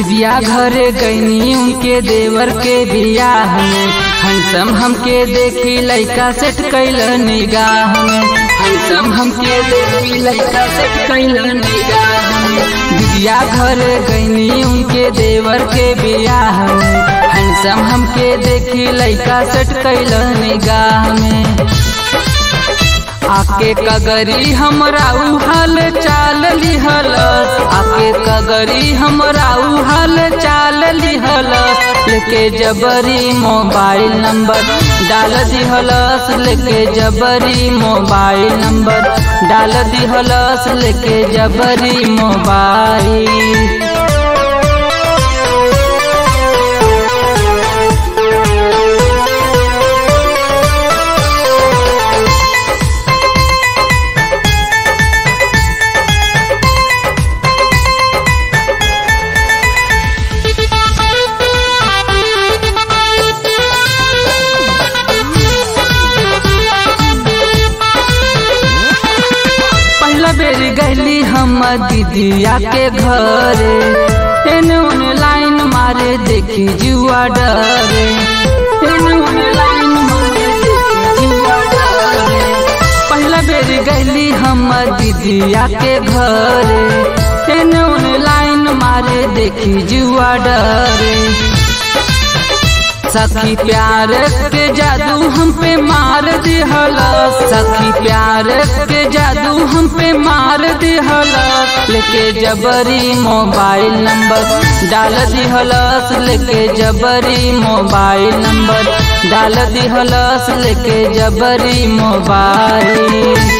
दिदिया घरे गईनी उनके देवर के बियाह में हंसम हमके देखी लइका सेट कैल निगाह में हंसम हमके देखी लइका सेट कैल निगाह में दिदिया घरे गईनी उनके देवर के बियाह में हंसम हमके देखी लइका सेट कैल निगाह में आके कगरी हमरा उहल चाल लिहल आके कगरी हमरा उहल चाल लिहल लेके जबरी मोबाइल नंबर डाल दिहलस लेके जबरी मोबाइल नंबर डाल दिहलस लेके जबरी मोबाइल पहला बेर गैली हम दीदिया के घरे एने ओने लाइन मारे देखी जुआ डरे एने ओने लाइन मारे देखी जुआ डरे पहला बेर गैली हम दीदिया के घरे एने ओने लाइन मारे देखी जुआ डरे सखी प्यार के जादू हम पे मार दिहला सखी प्यार के जादू हम पे मार दिहला लेके जबरी मोबाइल नंबर डाल दिहलस लेके जबरी मोबाइल नंबर डाल दिहलस लेके जबरी मोबाइल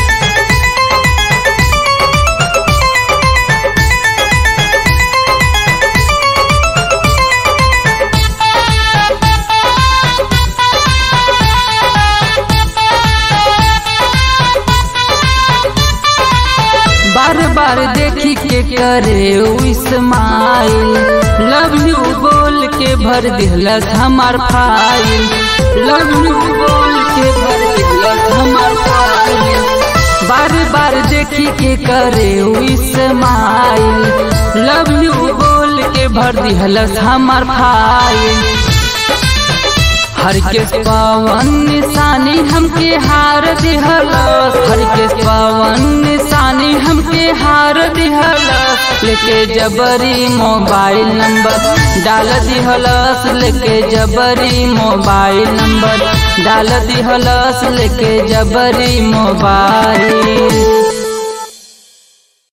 बार बार देखी के करे इस्माइल लव यू बोल के भर दिलस हमार फाइल लव यू बोल के भर दिलस हमार फाइल बार बार देखी के करे इस्माइल लव यू बोल के भर दिलस हमार फाइल हर के पवन निशानी हमके हार दिहलस हर के पवन निशानी हमके हार दिहलस लेके जबरी मोबाइल नंबर डाल दिहलस लेके जबरी मोबाइल नंबर डाल दिहलस लेके जबरी मोबाइल